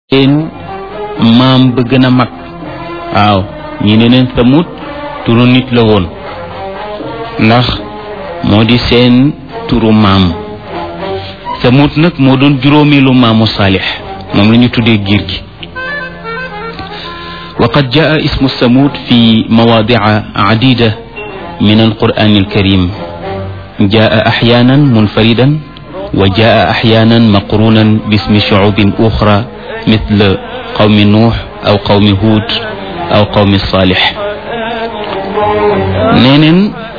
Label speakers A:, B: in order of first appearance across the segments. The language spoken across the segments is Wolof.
A: seen maam ba gën a mag waaw ñi ne neen samut turu nit la woon ndax moo di seen turu maam samut nag moo doon juróomeelu maamu saalix moom la ñu tuddee giir gi وقد جاء اسم الثمود في مواضع عديدة من القرآن الكريم جاء أحيانا منفردا وجاء أحيانا مقرونا باسم شعوب أخرى مثل قوم نوح أو قوم هود أو قوم صالح نينن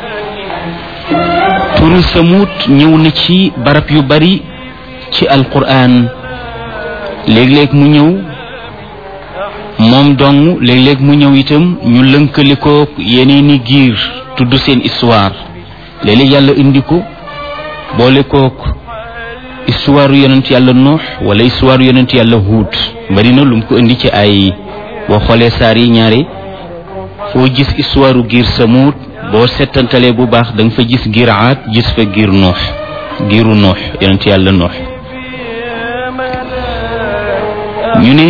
A: turu samut ñëw na ci barab yu bari ci alquran léeg-léeg mu ñëw moom dong léeg-léeg mu ñëw itam ñu lënkale ko yeneeni giir tudd seen histoire léeg-léeg yàlla indi ko boole kook histoire yonent yàlla nuux wala histoire yonent yàlla huut bari na lu mu ko indi ci ay boo xoolee saar yi ñaari foo gis histoire giir samuut boo settantalee bu baax da nga fa gis giir aat gis fa giir nuux giiru nuux yonent yàlla nuux ñu ne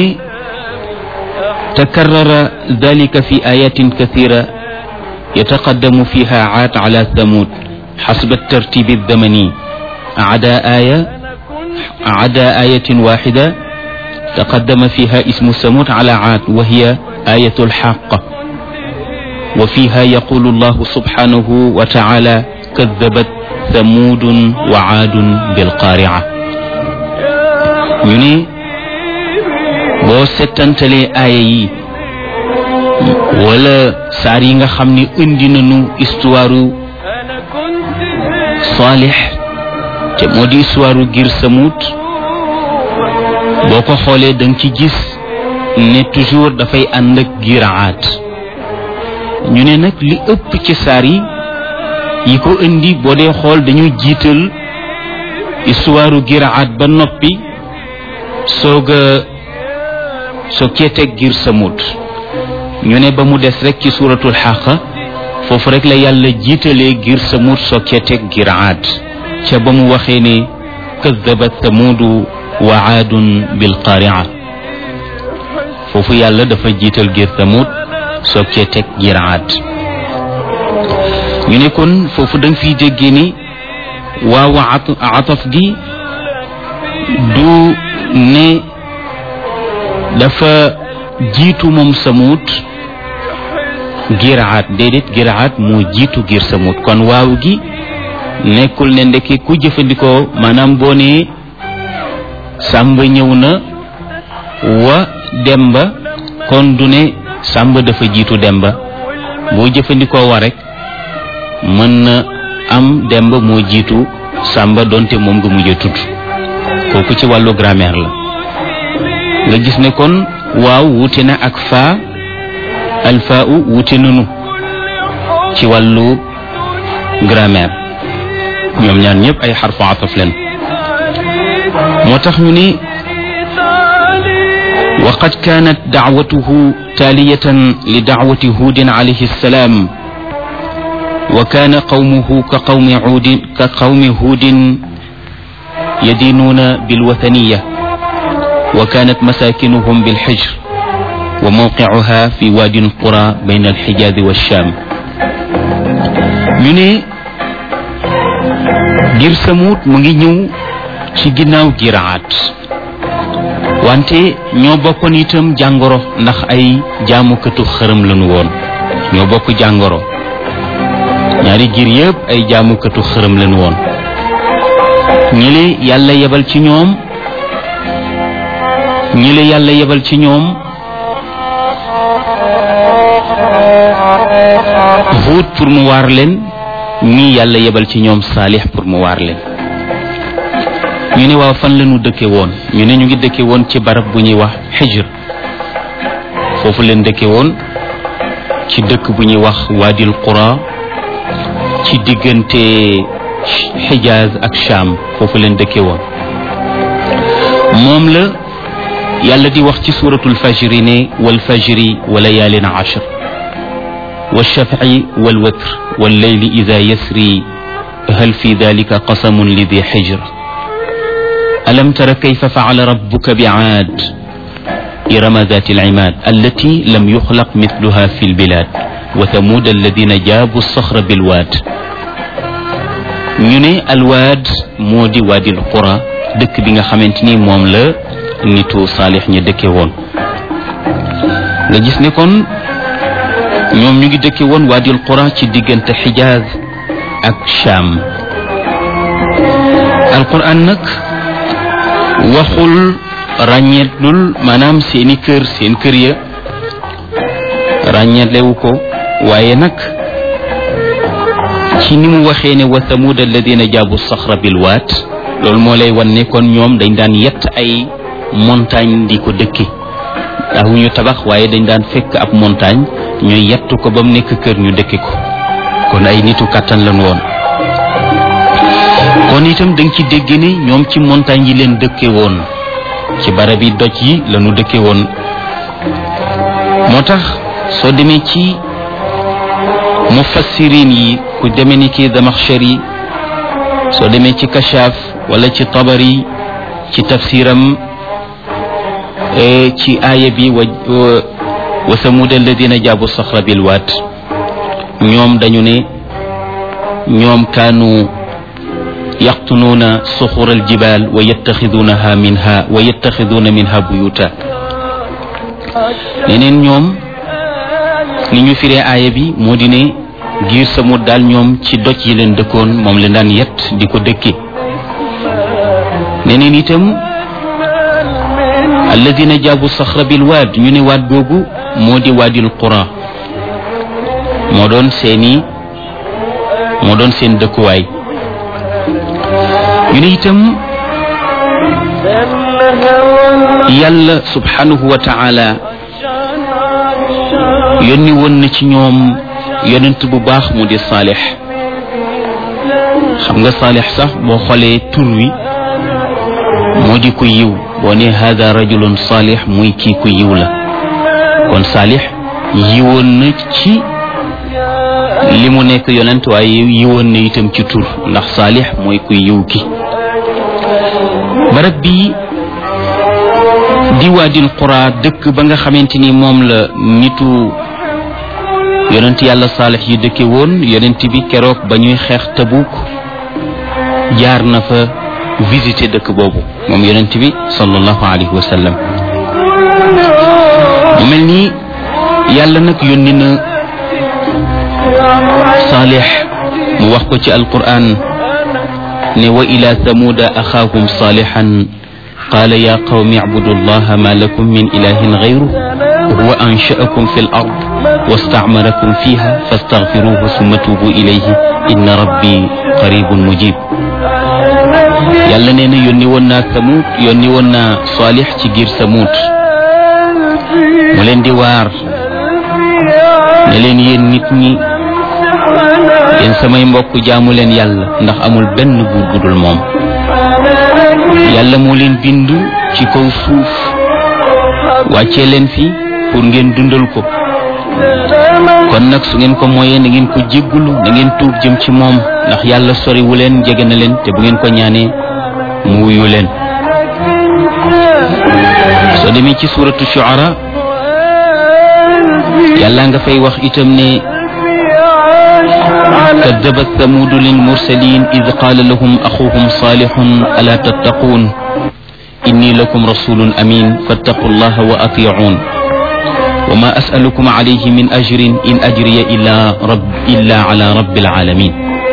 A: تكرر ذلك في آيات كثيرة يتقدم فيها عاد على ثمود حسب الترتيب الزمني عدا آية عدا آية واحدة تقدم فيها اسم ثمود على عاد وهي آية الحاقة وفيها يقول الله سبحانه وتعالى كذبت ثمود وعاد بالقارعة يعني boo settantalee aaya yi wala saar yi nga xam ne indi nañu histoire saalix te moo di histoire ngir samut boo ko xoolee da nga ci gis ne toujours dafay ànd ak giraat ñu ne nag li ëpp ci saar yi yi ko indi boo dee xool dañu jiital histoire giraat ba noppi soog a soo kee teg giir samut ñu ne ba mu des rek ci suuratul xaqa foofu rek la yàlla jiitalee giir samut soo kee teg giir aad ca ba mu waxee ne kadabat samudu wa aadun bil qaria foofu yàlla dafa jiital giir samut soo kee teg giir aad ñu ne kon foofu da nga fiy déggee ni waaw ataf gi du ne dafa jiitu moom samut giraat déedéet giraat moo jiitu giir samut kon waaw gi nekkul ne ndekki ku jëfandikoo maanaam boo nee sàmba ñëw na wa demba kon du ne sàmba dafa jiitu demba boo jëfandikoo wa rek mën na am demba moo jiitu sàmba donte moom nga mujj a tudd kooku ci wàllu grammaire la nga gis ne kon waaw wuute na ak faa alfaa u wuute nanu ci wàllu grammaire ñoom ñaar ñëpp ay xarfu ataf leen moo tax ñu ni وقد كانت دعوته تالية لدعوة هود عليه السلام وكان قومه كقوم عود كقوم هود يدينون بالوثنيه وكانت مساكنهم بالحجر وموقعها في وادي القرى بين الحجاز والشام ñu ne ngir samut mu ngi ñëw ci ginnaaw giraat wante ñoo bokkoon itam jàngoro ndax ay jaamukatu xërëm lañu woon ñoo bokk jàngoro ñaari giir yëpp ay jaamukatu xërëm lañu woon ñi li yàlla yebal ci ñoom ñi la yàlla yebal ci ñoom Huud pour mu waar leen ñii yàlla yebal ci ñoom Saalix pour mu waar leen ñu ne waaw fan la ñu dëkke woon ñu ne ñu ngi dëkke woon ci barab bu ñuy wax Xijr foofu leen dëkke woon ci dëkk bu ñuy wax Waadil Qura ci diggante Xijaaz ak Sham foofu leen dëkke woon moom la yàlla di wax ci suuratul fajri ne wal fajri wa layaalin ashr wa shafci wal watr wal layli ida yasri hal fi dalika qasamun li di xijr alam tara kayfa facala rabbuka bicaad إرم ذات العماد التي لم يخلق مثلها في البلاد وثمود الذين جابوا الصخر بالواد ñu ne alwaad moo di waadil qura dëkk bi nga xamante ni moom la nitu saalix ñi dëkke woon nga gis ne kon ñoom ñu ngi dëkke woon waadil qura ci diggante xijaaz ak Sham alquran nag waxul ràññeetlul maanaam seeni kër seen kër ya ràññeetlewu ko waaye nag ci ni mu waxee ne wa thamud alladina jaabu saxra bil waat loolu moo lay wan ne kon ñoom dañ daan yett ay montagne di ko dëkki daawuñu tabax waaye dañ daan fekk ab montagne ñuy yett ko ba mu nekk kër ñu dëkki ko kon ay nitu kàttan lañ woon kon itam danga ci dégg ni ñoom ci montagne yi leen dëkke woon ci barab yi doj yi lañu dëkke woon moo tax soo demee ci mufassirin yi ku demee ni ki Damaxshari soo demee ci Kashaf wala ci Tabari ci tafsiram ci aaya bi wa wa samud alladina jaabu saxra bil waat ñoom dañu ne ñoom kaanu yaqtunuuna suxura aljibal wa yattaxiduunaha minha wa yattaxiduuna minha buyuta neneen ñoom ni ñu firee aaya bi moo di ne giir samut daal ñoom ci doj yi leen dëkkoon moom leen daan yett di ko dëkki neneen itam alladina jaabu saxra bil waad ñu ne waad googu moo di waadil qura moo doon seeni moo doon seen dëkkuwaay ñu ne itam yàlla subhanahu wa taala yónni woon na ci ñoom yonent bu baax mu di saalix xam nga saalix sax boo xoolee tur wi moo di ku yiw boo ne hada rajulun saalix muy kii ku yiw la kon saalix yiwoon na ci li mu nekk yonent waaye yiwoon na itam ci tur ndax saalix mooy ku yiw ki barab bi di waadil qura dëkk ba nga xamante ni moom la nitu yonent yàlla saalix yi dëkke woon yonent bi keroog ba ñuy xeex tabuk jaar na fa visiter dëkk boobu moom yonent bi sallallahu alayhi wa sallam mu mel ni yàlla nag yónni na saalix mu wax ko ci alquran ne wa ila thamuda axaahum saalixan qaala ya qawmi icbudu allaha ma lakum min ilahin gayru huwa ansha'akum fi l ard wastacmarakum fiha fastaghfiruhu summa tuubu ilayhi inna rabbi qaribun mujib yàlla nee na yónni woon naa samuut yónni woon naa saalix ci giir samuut mu leen di waar ne leen yéen nit ñi yéen samay mbokk jaamu leen yàlla ndax amul benn buur bu dul moom yàlla moo leen bind ci kaw suuf wàccee leen fi pour ngeen dundal ko kon nag su ngeen ko mooyee na ngeen ko jéggulu na ngeen tuub jëm ci moom ndax yàlla soriwu leen jege na leen te bu ngeen ko ñaanee mu wuyu leen soo demee ci suuratu shuara yàlla nga fay wax itam ne كذبت ثمود للمرسلين إذ قال لهم أخوهم صالح ألا تتقون إني لكم رسول أمين فاتقوا الله وأطيعون وما أسألكم عليه من أجر إن أجري إلا رب إلا على رب العالمين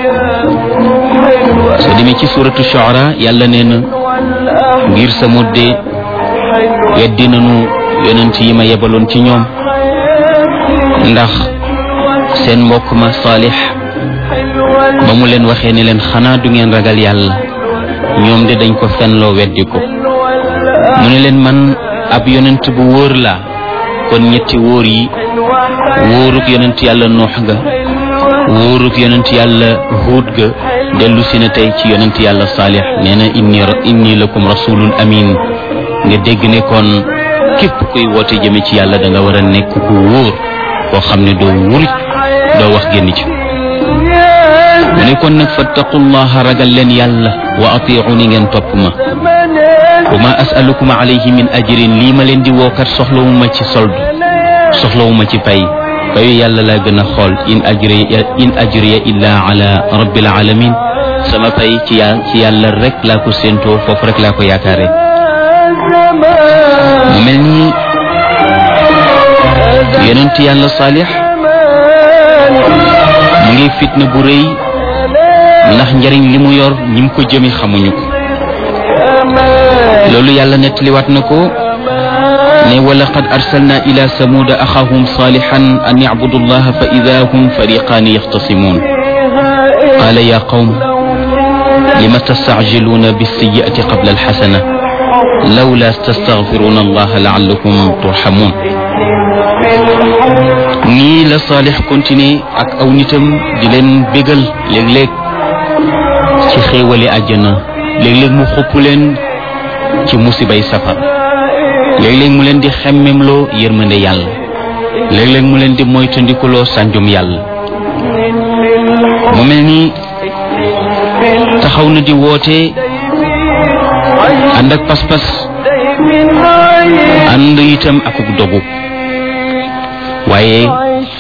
A: سدمي في سورة الشعراء يلا نين غير سمود يديننو يننتي ما يبلون ci ñoom ndax seen mbokk ma saalix ba mu leen waxee ne leen xanaa du ngeen ragal yàlla ñoom de dañ ko fenloo weddi ko mu ne leen man ab yonent bu wóor laa kon ñetti wóor yi wóoruk yonent yàlla noox ga wóoruk yonent yàlla huud ga dellu si na tey ci yonent yàlla saalix nee na inni inni lakum rasulun amin nga dégg ne kon képp kuy woote jëme ci yàlla da nga war a nekk ku wóor koo xam ne doo wuruj doo wax génn ci mu ne kon nag fattaqullaha ragal leen yàlla wa atiuni ngeen topp ma wa ma asalukum alayhi min ajrin lii ma leen di wookat soxlawuma ci soldu soxlawuma ci pay fayu yàlla laa gën a xool in ajriya in ajriya illa ala rabbil alamin sama pay ci yà ci yàlla rek laa ko séentoo foofu rek laa ko yaakaare mu mel ni yonent yàlla saalix mu ngi fitna bu rëy ndax njariñ li mu yor ñi mu ko jëmi xamuñu ko loolu yàlla nettaliwaat na ko ne wa laqad arsalna ila samuuda axaahum saalixan an yacbudu allaha fa ida hum fariqaani yaxtasimuun qaala ya qawm lima tastacjiluuna bilsiyi'ati qabla alxasana lawla tastaxfiruuna allaha laallakum turxamuun nii la saalix continué ak aw nitam di leen bégal léeg-léeg ci xéewali àjjana léeg-léeg mu xupp leen ci musibay safar léeg-léeg mu leen di xemmemloo yërmande yàlla léeg-léeg mu leen di moytandikuloo sànjum yàlla mu mel ni taxaw na di woote ànd ak pas-pas ànd itam akuk dogu waaye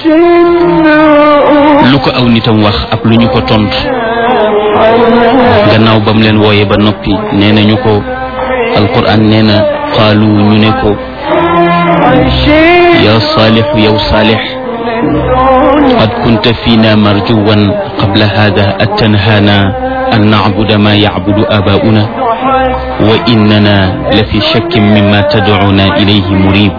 A: lu ko aw nitam wax ak lu ñu ko tontu gannaaw ba mu leen wooye ba noppi nee nañu ko alquran nee na qaalu ñu ne ko ya saalixu yow saalix qad kunta fiina marjuwan qabla hada atanhaana an nacbuda ma yacbudu aabaa'una wa innana la fi shakkin mimma tadcuuna ilayhi murib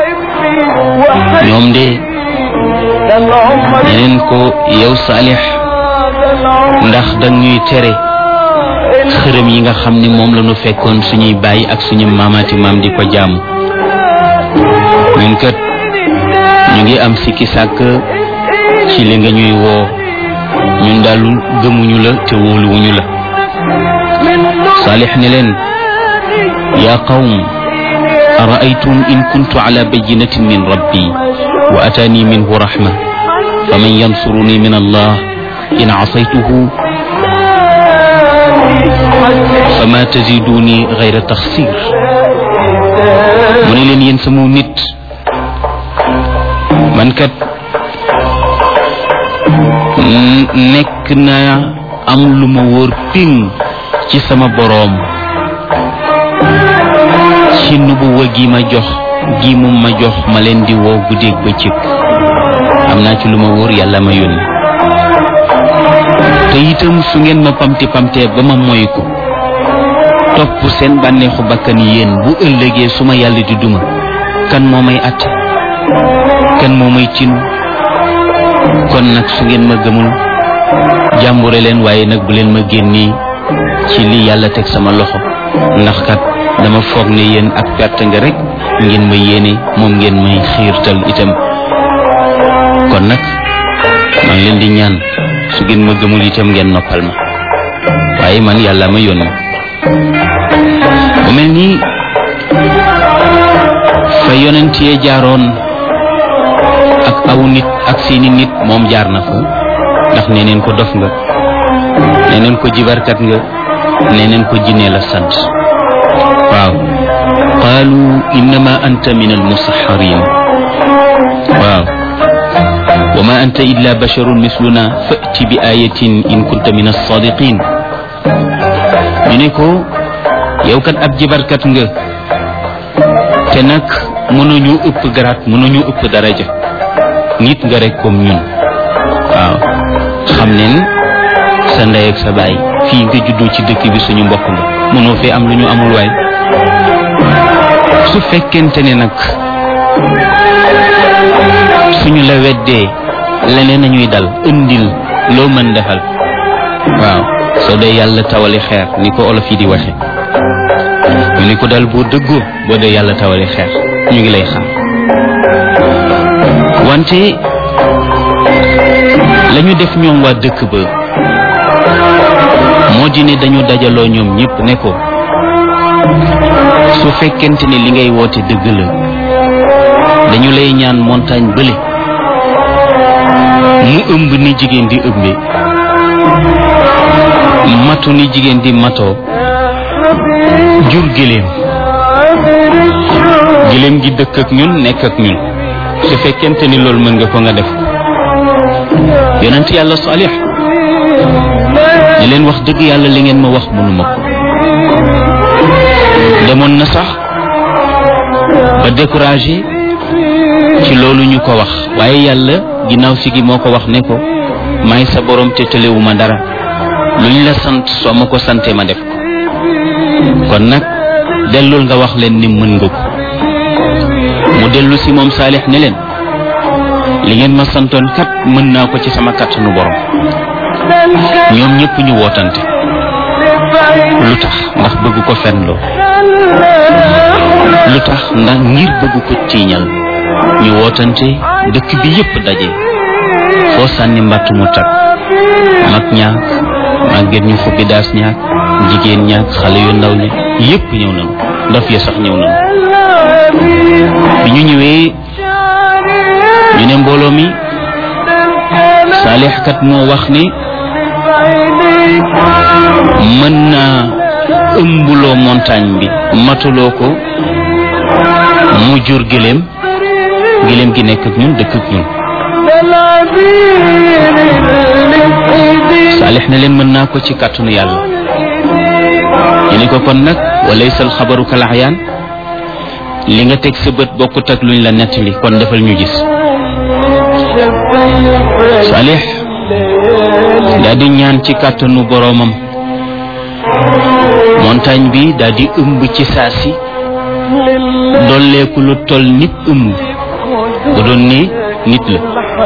A: ñoom de ñeneen ko yow saalix ndax dañuy tere xërëm yi nga xam ni moom la ñu fekkoon suñuy bàyyi ak suñu maamaati maam di ko jaamu ñun kat ñu ngi am sikki sàkk ci li nga ñuy woo ñun daal gëmuñu la te wóoluwuñu la saalix ne leen yaa qawm araaytum in kuntu ala bayinatin min rabbi wa ataani minhu rahma faman yansuruni min allah in asaytuhu fama taziduni gayra taxsir mu ne leen yéen sama nit man kat nekk naa am lu ma wóor ping ci sama boroom ci nubuwa gi ma jox gi mu ma jox ma leen di woo guddeeg bëccëg am naa ci lu ma wóor yàlla ma yónni te itam su ngeen ma pamti pamtee ba ma moy ko topp seen bànneexu bakkan yéen bu ëllëgee su ma yàlla di duma kan moo may at kan moo may tin kon nag su ngeen ma gëmul jàmbure leen waaye nag bu leen ma génni ci li yàlla teg sama loxo ndax kat dama foog ne yéen ak perte nga rek ngeen ma yéene moom ngeen may xiirtal itam kon nag maa ngi leen di ñaan su ngeen ma gëmul itam ngeen noppal ma waaye man yàlla ma yónni mu mel nii fa yonent yee jaaroon ak aw nit ak seeni nit moom jaar na fa ndax nee neen ko dof nga nee neen ko jibarkat nga nee neen ko jinne la sant waaw qaalu innama anta min almusaxarin waaw wa ma anta illa basharun misluna fati bi ayatin in kunta min alsadiqin ñu ne ko yow kat ab jibarkat nga te nag mënuñu ëpp garaat mënuñu ëpp daraja nit nga rek comme ñun waaw xam neen sa ndey ak sa baay fii nga juddoo ci dëkk bi suñu mbokk nga mënoo fee am lu ñu amul waay su fekkente ne nag suñu la weddee leneen nañuy dal indil loo mën defal waaw soo dee yàlla tawali xeer ni ko olof yi di waxe mu ni ko dal boo dëggoo boo dee yàlla tawali xeer ñu ngi lay xaar wante lañu def ñoom waa dëkk ba moo di ne dañu dajaloo ñoom ñëpp ne ko su fekkente ne li ngay woote dëgg la dañu lay ñaan montagne bële mu ëmb ni jigéen di ëmbe matu ni jigéen di matoo jur giléem giléem gi dëkk ak ñun nekk ak ñun su fekkente ni loolu mën nga ko nga def yonent yàlla Saalix ne leen wax dëgg yàlla li ngeen ma wax mënuma ko demoon na sax ba découragé ci loolu ñu ko wax waaye yàlla ginnaaw si gi moo ko wax ne ko may sa borom te tëlewuma dara luñ la sant soo ma ko sante ma def ko kon nag dellul nga wax leen ni mën nga ko mu dellu si moom saalix ne leen li ngeen ma santoon kat mën naa ko ci sama kattanu borom ñoom ñëpp ñu wootante lu tax ndax bëgg ko fenloo lu tax ndax ngir bëgg ko tiiñal ñu wootante dëkk bi yépp daje foo sànni mbàtt mu tag mag ñaak màgget ñu fukki daas ñaak jigéen ñaak xale yu ndaw ñi yépp ñëw nañu ndof ya sax ñëw nañu bi ñu ñëwee ñu ne mbooloo mi saalix kat moo wax ni mën naa ëmbuloo montagne bi matuloo ko mu jur gëléem gëléem gi nekk ak ñun dëkk ak ñun saalix ne leen mën naa ko ci kàttanu yàlla ñu ni ko kon nag walaysal xabaru kal ahyaan li nga teg sa bët bokkut ak luñ la nettali kon defal ñu gis saalix daal di ñaan ci kàttanu boroomam montagne bi daal di ëmb ci saa si dolleeku lu toll nit ëmb bu doon ne nit la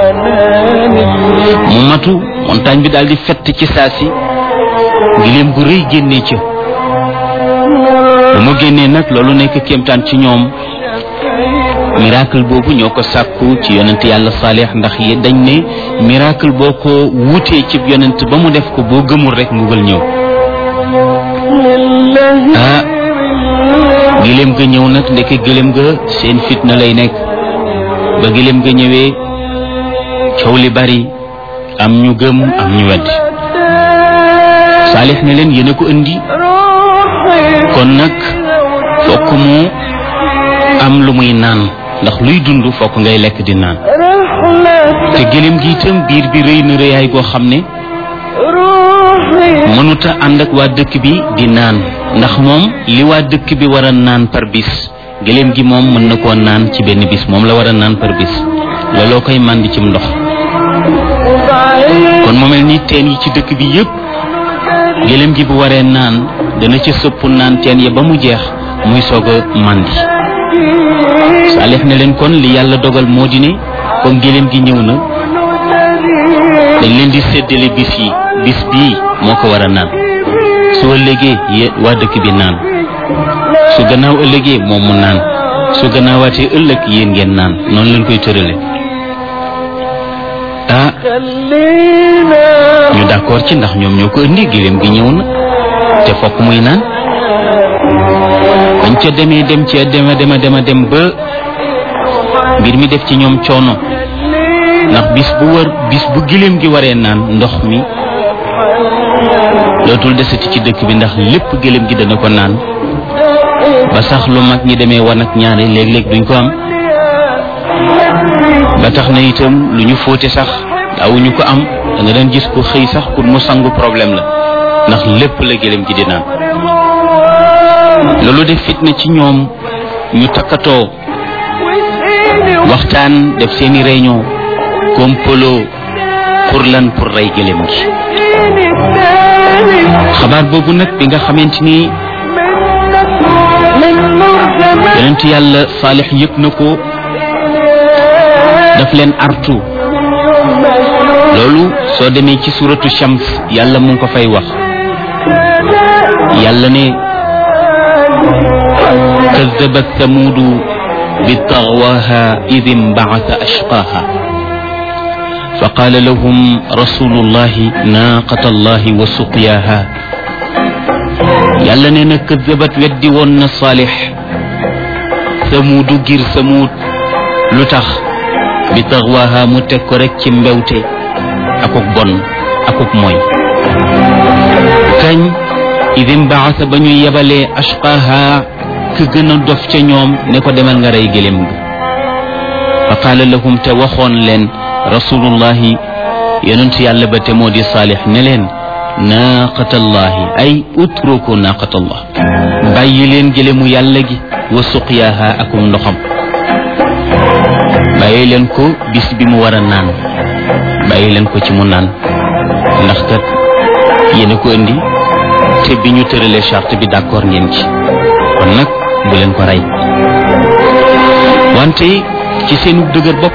A: mu matu montagne bi daal di fett ci saa si giléem gu rëy génnee ca bu mu génnee nag loolu nekk kéemtaan ci ñoom miracle boobu ñoo ko sàkku ci yonent yàlla saalix ndax yi dañ ne miracle boo ko wutee ci yonent ba mu def ko boo gëmul rek mbugal ñëw ah giléem ga ñëw nag ndeke giléem ga seen fitna lay nekk ba giléem ga ñëwee coow li bari am ñu gëm am ñu wedd saalix ne leen yéen a ko indi kon nag fokk mu am lu muy naan ndax luy dund fokk ngay lekk di naan te gëléem gi itam biir bi rëy na rëyaay goo xam ne mënuta ànd ak waa dëkk bi di naan ndax moom li waa dëkk bi war a naan par bis gëléem gi moom mën na koo naan ci benn bis moom la war a naan par bis looloo koy màndi cim ndox kon mu mel ni teen yi ci dëkk bi yépp gëléem gi bu waree naan dana ca sëpp naan teen ya ba mu jeex muy soog a màndi saalix ne leen kon li yàlla dogal moo di ne comme gëléem gi ñëw na dañ leen di séddale bis yi bis bii moo ko war a naan su ëllëgee yé waa dëkk bi naan su gannaaw ëllëgee moom mu naan su gannaawaatee ëllëg yéen ngeen naan noonu leen koy tërale ah ñu d'accord ci ndax ñoom ñoo ko indi gëléem gi ñëw na te fokk muy naan bañ ca demee dem ca dema dema dema dem ba mbir mi def ci ñoom coono ndax bis bu war bis bu giléem gi waree naan ndox mi dootul desati ci dëkk bi ndax lépp giléem gi dana ko naan ba sax lu mag ñi demee wan ak ñaari léeg-léeg duñ ko am ba tax na itam lu ñu fóote sax daawuñu ko am da nga daan gis ko xëy sax pour mu sangu problème la ndax lépp la giléem gi di naan loolu def fitna ci ñoom ñu takkatoo waxtaan def seeni réunion kompolo pour lan pour rey gëléem gi xabaar boobu nag bi nga xamante ni yonent yàlla saalix yëg na ko daf leen artu loolu soo demee ci suratu shams yàlla mu ngi ko fay wax yàlla ne كذبت ثمود بطغواها إذ انبعث أشقاها فقال لهم رسول الله ناقة الله وسقياها يلا نينا كذبت ودي ون صالح ثمود غير ثمود لتخ بطغواها متكرك مبوتي أكوك بون أكوك موي kañ idim baasa ba ñu yebalee ashqaha ka gën a dof ca ñoom ne ko demal nga rey gëléem ga fa qaala lahum te waxoon leen rasulullahi yonent yàlla ba te moo di saalix ne leen naaqatallahi ay utruku naaqatallah bàyyi leen gëléemu yàlla gi wa suqyaaha akum ndoxam bàyyi leen ko bis bi mu war a naan bàyyi leen ko ci mu naan ndax kat yéen a ko indi te bi ñu tëralee charte bi d'accord ngeen ci kon nag bu leen ko rey wante ci seenug dëgër bopp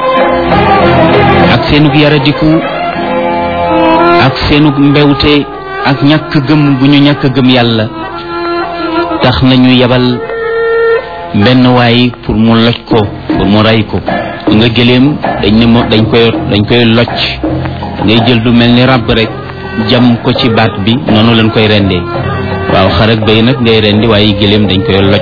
A: ak seenug yaradiku ak seenug mbewte ak ñàkk gëm bu ñu ñàkk gëm yàlla tax nañu yebal benn waay pour mu loj ko pour mu rey ko nga gëléem dañ ne mo dañ koy dañ koy loj ngay jël du mel ni ràbb rek jam ko ci baat bi noonu lañ koy rendee waaw xar ak béy nag ngay rendi waaye gëléem dañ koy loj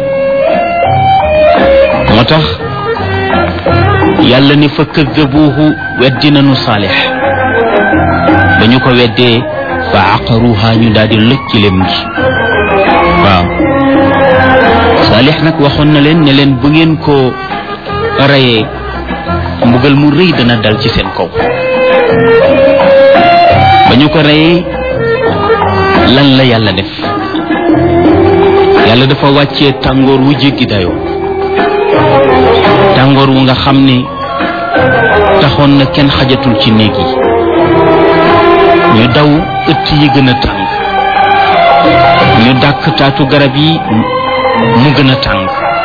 A: moo tax yàlla ni fa kaddabuuhu weddi nañu saalix ba ñu ko weddee fa aqaruha ñu daal di loj ci lem gi waaw saalix nag waxoon na leen ne leen bu ngeen ko reyee mbugal mu rëy dana dal ci seen kaw ba ñu ko reyee lan la yàlla def yàlla dafa wàccee tàngoor wu jéggi dayoo tàngoor wu nga xam ne taxoon na kenn xajatul ci néeg yi ñu daw ëtt yi gën a tàng ñu dàkk taatu garab yi mu gën a tàng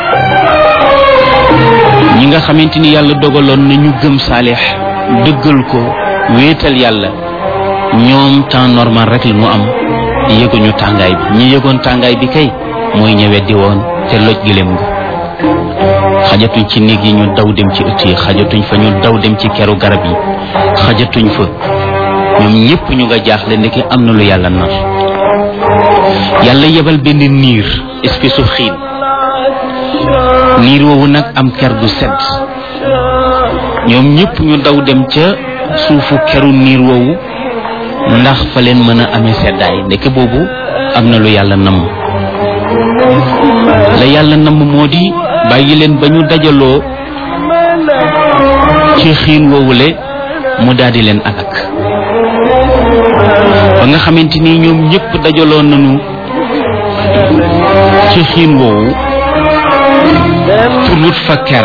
A: ñi nga xamante ni yàlla dogaloon na ñu gëm saalix dëggal ko wéetal yàlla ñoom temps normal rek la mu am yëguñu tàngaay bi ñi yëgoon tàngaay bi kay mooy ña weddi woon te loj gëléem nga xajatuñ ci néeg yi ñu daw dem ci ëtt yi xajatuñ fa ñu daw dem ci keru garab yi xajatuñ fa ñoom ñëpp ñu nga jaaxle ndeke am na lu yàlla nar yàlla yebal benn niir espèce su xiin niir woowu nag am ker gu sedd ñoom ñëpp ñu daw dem ca suufu keru niir woowu ndax fa leen mën a amee seddaay ndeke boobu am na lu yàlla namm la yàlla namm moo di bàyyi leen ba ñu dajaloo ci xiin woowule mu daal di leen alak ba nga xamante ni ñoom ñëpp dajaloo nañu ci xiin woowu pour wut fa ker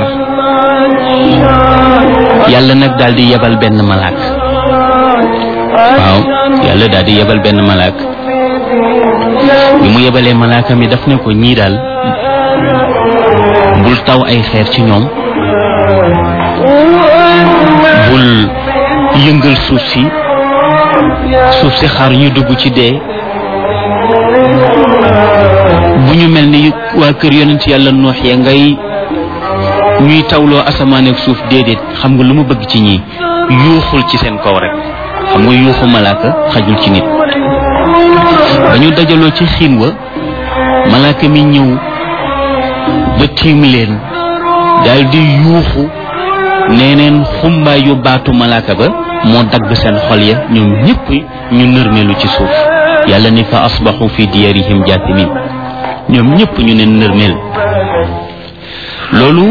A: yàlla nag daal di yebal benn malaak waaw yàlla daal di yebal benn malaak bi mu yebalee malaaka mi daf ne ko ñii daal bul taw ay xeer ci ñoom bul yëngal suuf si suuf si xaar ñu dugg ci dee bu ñu mel ni waa kër yonent yàlla noox ya ngay ñuy tawloo asamaan ak suuf déedéet xam nga lu mu bëgg ci ñii yuuxul ci seen kaw rek xam nga yuuxu malaaka xajul ci nit ba ñu dajaloo ci xiin wa malaaka mi ñëw ba tiim leen daal di yuuxu nee neen xumbaayu baatu malaaka ba moo dagg seen xol ya ñoom ñëpp ñu nërmeelu ci suuf yàlla ni fa asbaxu fi diyarihim jaathimin ñoom ñëpp ñu ne nërmeel loolu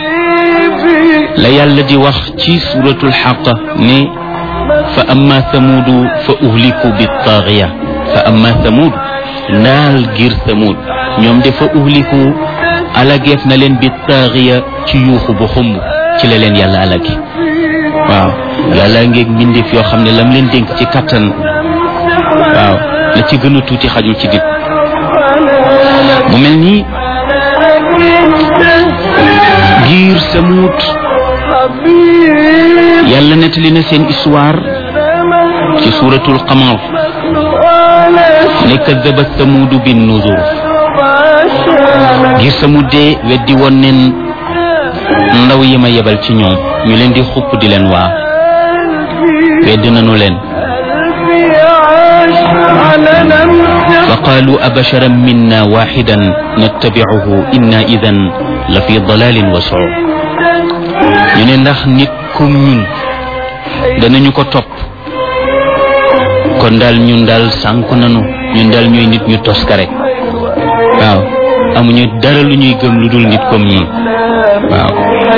A: la yàlla di wax ci suratul xaqa ne fa amma thamudu fa uhliku bittaaxiya fa amma thamud naal ngir thamud ñoom de fa uhliku alageef na leen bittaaxiya ci yuuxu bu xumb ci la leen yàlla alagi waaw yàlla ngeeg mbindeef yoo xam ne lam leen dénk ci kattan waaw la ci gën a tuuti xajul ci nit mu mel ni giir samut yàlla nettali na seen histoire ci suuratul qamar ne kaddabat samuudu bin nuzur giir samut de weddi woon neen ndaw yi ma yebal ci ñoom ñu leen di xupp di leen waa weddi nanu leen فقالوا أبشرا منا واحدا نتبعه إنا إذا لفي ضلال وسعور ñu ne ndax nit comme ñun danañu ko topp kon daal ñun daal sànku nanu ñun daal ñooy nit ñu toskare waaw amuñu dara lu ñuy gëm lu dul nit comme ñun waaw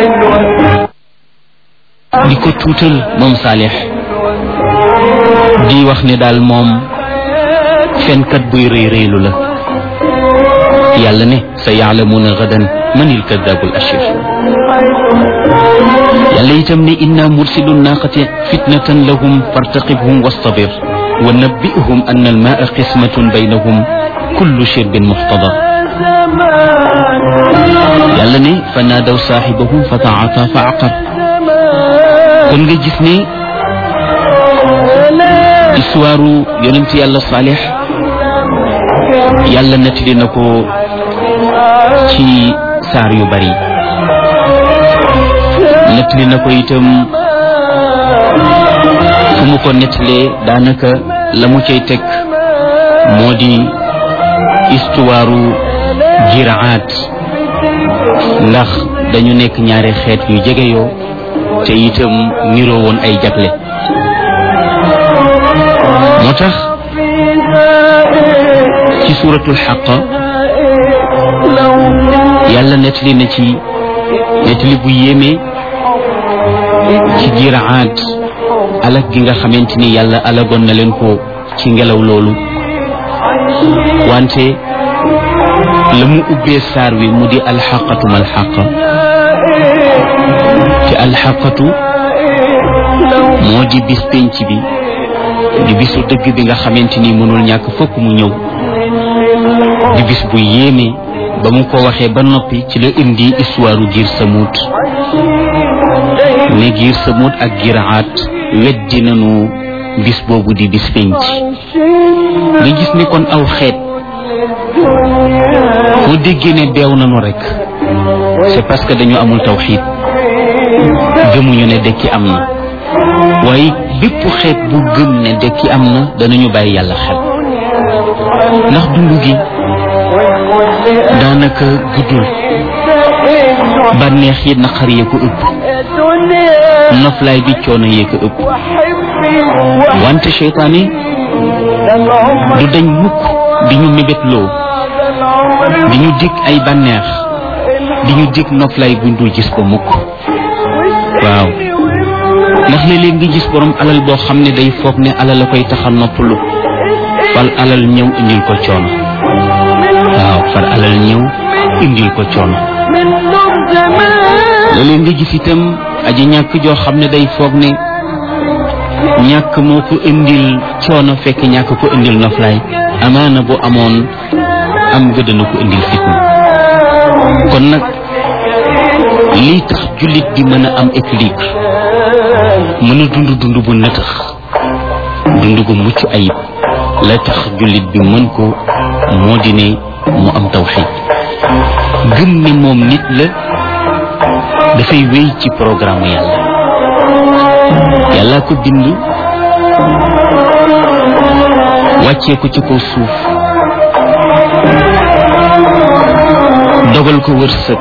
A: di ko tuutal moom saalix di wax ne daal moom fenkat buy rëy rëylu la yàlla ne sa yaalamuuna gadan manil kadabul ashir yàlla itam ne inna mursilu naqati fitnatan lahum fartaqibhum wastabir wa nabbihum anna almaa qismatun baynahum kullu shirbin muxtadar yàlla ne fa naadaw saaxibahum fa taata fa aqar kon nga gis ne histoire yonent yàlla saalix yàlla nettali na ko ci saar yu bari nettali na ko itam fu mu ko nettalee daanaka la mu cay teg moo di histoire jiraat ndax dañu nekk ñaari xeet yu jegeyoo te itam niroo woon ay jagle moo tax ci suuratul xaqa yàlla nettali na ci nettali bu yéeme ci jiraat alag gi nga xamante ni yàlla alagoon na leen ko ci ngelaw loolu wante la mu ubbee saar wi mu di alxaqatu malxaqa te alxaqatu moo di bis penc bi di bisu dëgg bi nga xamante ni mënul ñàkk fokk mu ñëw di bis bu yéeme ba mu ko waxee ba noppi ci la indi histoire giir samut ne giir samut ak giraat weddi nañu bis boobu di bis penc nga gis ni kon aw xeet boo déggee ne beew nañu rek c'est parce que dañu amul tawxiid gëmuñu ne dekki am na waaye bépp xeet bu gëm ne dekki am na danañu bàyyi yàlla xel ndax dund gi daanaka guddul bànneex yi naqar yee ko ëpp noflaay bi coono yee ko ëpp wante seytaane du dañ mukk di ñu mébétloo di ñu dig ay bànneex di ñu dig noflaay buñ dul gis ko mukk waaw ndax léeg-léeg nga gis borom alal boo xam ne day foog ne alal la koy taxa noppalu fal alal ñëw indil ko coono waaw far alal ñëw indil ko coono léeg-léeg nga gis itam aji ñàkk joo xam ne day foog ne ñàkk moo ko indil coono fekk ñàkk ko indil noflaay amaana bu amoon am nga dana ko indil fitna kon nag lii tax jullit bi mën a am équilibre mën a dund dund bu nëtëx dund gu mucc ayib la tax jullit bi mën ko moo di ne mu am tawxid gëm ne moom nit la dafay wéy ci programme yàlla yàlla ko bind wàccee ko ci kaw suuf dogal ko wërsëg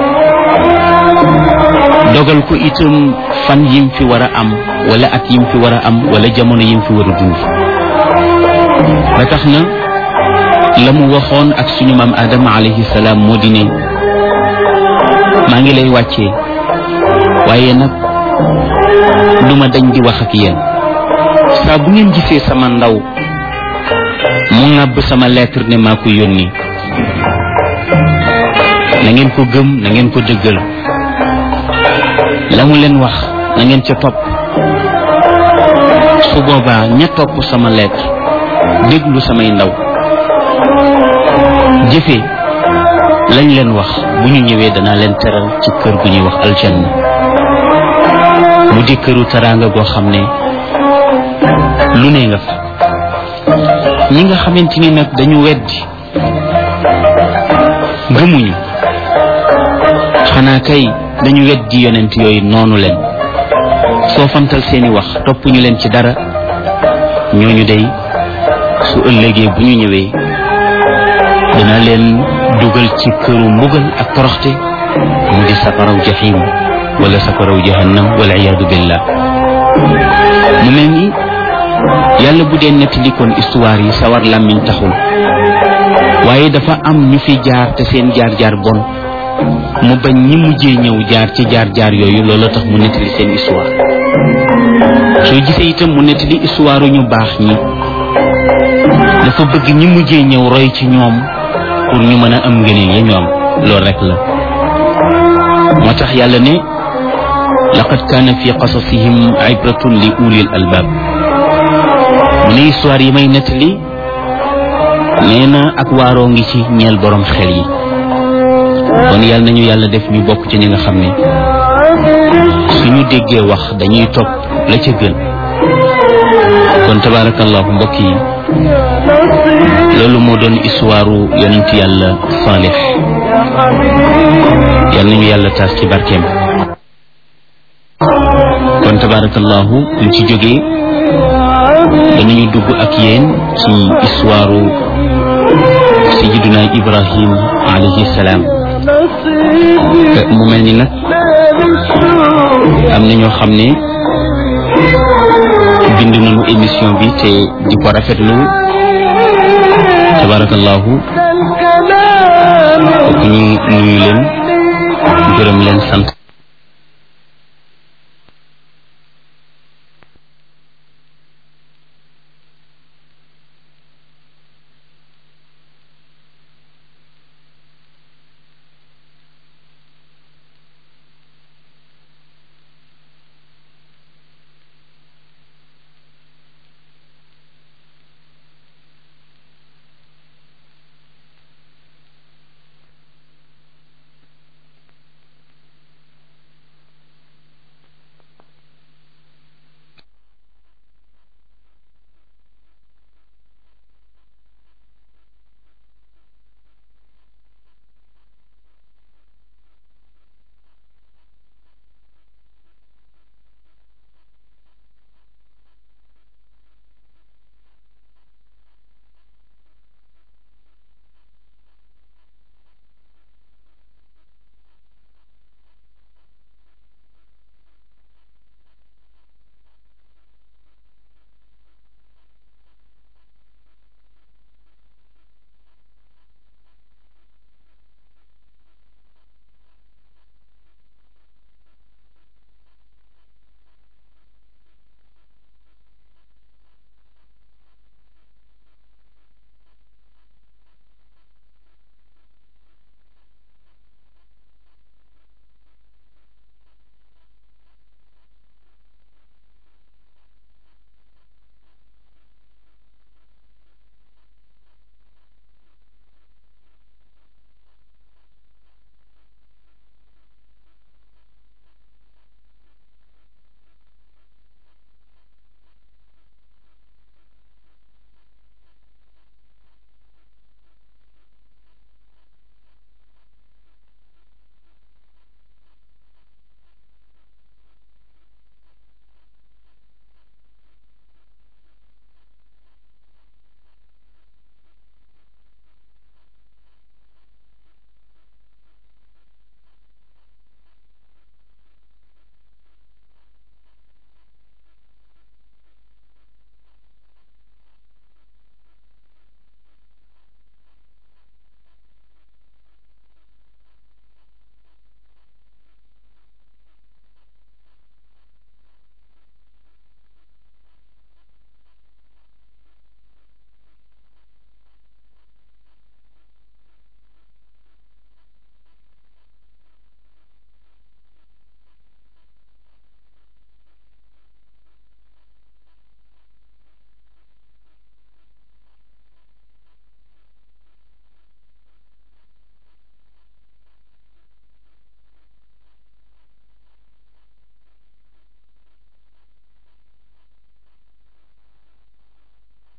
A: dogal ko itam fan yim fi war a am wala at yim fi war a am wala jamono yim fi war a dund ba tax na la mu waxoon ak suñu maam Adama alayhi salaam moo di ne maa ngi lay wàccee waaye nag du ma dañ di wax ak yéen saa bu ngeen gisee sama ndaw mu ŋàbb sama lettre ne maa ko yónni na ngeen ko gëm na ngeen ko dëggal la mu leen wax na ngeen ca topp su boobaa ña topp sama lettre déglu samay ndaw jëfe lañ leen wax bu ñu ñëwee danaa leen teral ci kër gu ñuy wax aljanna mu di këru teraanga goo xam ne lu ne nga fa ñi nga xamante ni nag dañu weddi gëmuñu xanaa kay dañu weddi yonent yooyu noonu leen soo fantal seeni wax topp ñu leen ci dara ñooñu day su ëllëgee bu ñu ñëwee dina leen dugal ci këru mbugal ak toroxte mu di safaraw jaxim wala safaraw jahannam wala iyaadu billah mu mel ni yàlla bu dee nettali kon histoire yi sawar làmmiñ taxul waaye dafa am ñu fi jaar te seen jaar-jaar bon mu bañ ñi mujjee ñëw jaar ci jaar-jaar yooyu loolu tax mu nettali seen histoire soo gisee itam mu nettali histoire ñu baax ñi dafa bëgg ñi mujjee ñëw roy ci ñoom pour ñu mën a am ngëneel ya ñu am loolu rek la moo tax yàlla ne laqad kaana fi qasasihim ibratun li ulil albab mu ne histoire yi may nettali nee na ak waaroo ngi ci ñeel borom xel yi kon yàlla nañu yàlla def ñu bokk ci ñi nga xam ne suñu déggee wax dañuy topp la ca gën kon tabaarakallahu mbokk yi loolu moo doon histoire yonent yàlla Saalix yàlla nañu yàlla taas ci barkeem kon tabaarakallahu ñu ci jógee danañu dugg ak yéen ci histoire sayiduna Ibrahim alayhi salaam mu mel ni nag am na ñoo xam ne bind nañu émission bi te di ko rafetlu tabarakallahu ñu nuyu leen gërëm leen sant